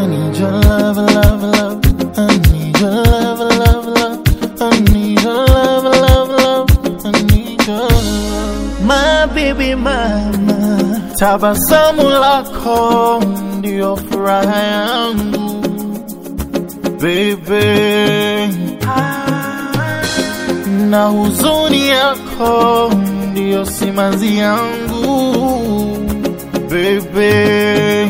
I need your love, love, love. I need your love, love, love. I need your love, love, love. I need your love. My baby mama, tabasamu lako ndio furaha yangu baby, na huzuni yako ndio simanzi yangu baby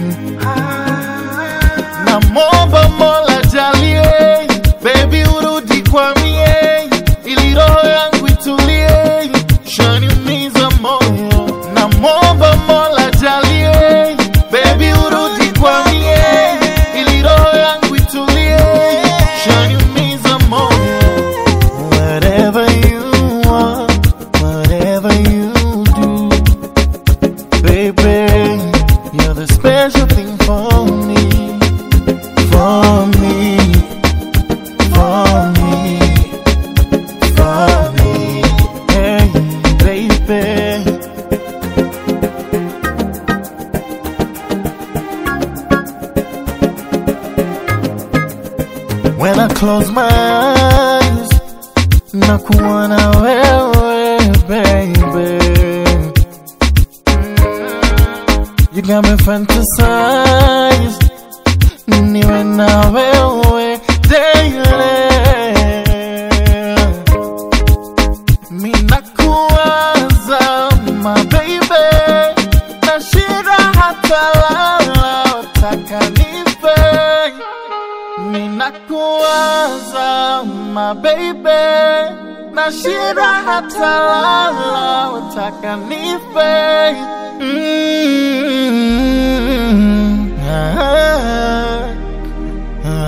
na momba mola jalie baby urudi kwa mie ili roho yangu itulie shaniumiza moyo na momba mola jalie baby urudi kwa mie ili roho yangu itulie shaniumiza moyo whatever you want whatever you do baby you're the special thing for me for me, for me, for me, hey, baby. When I close my eyes, nakuwa na wewe, baby. You got me fantasize niwe na wewe daily. Minakuwaza my baby, nashindwa hata lala, utaka nipe. Minakuwaza my baby, nashindwa hata lala, utaka nipe. Mm. Ah, ah,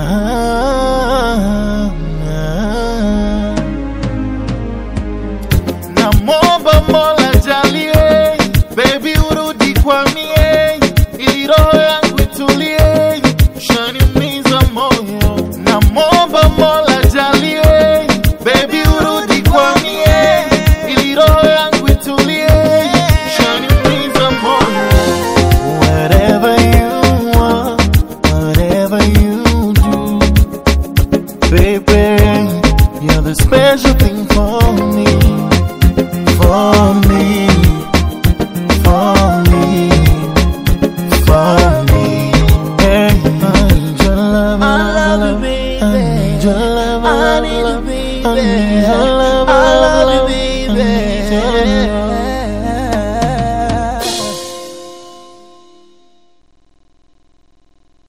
ah. Namwomba Mola jalie, baby urudi kwa mie, ili roho yangu itulie, shaniumiza moyo. Namwomba Mola jalie, baby urudi kwa mie, ili roho yangu itulie, shaniumiza moyo. Whatever you want, whatever you do, baby, you're the special thing for me, for me, for me, for me. Hey, I need your love, I love you, I baby. need your love, I need you, I need baby. your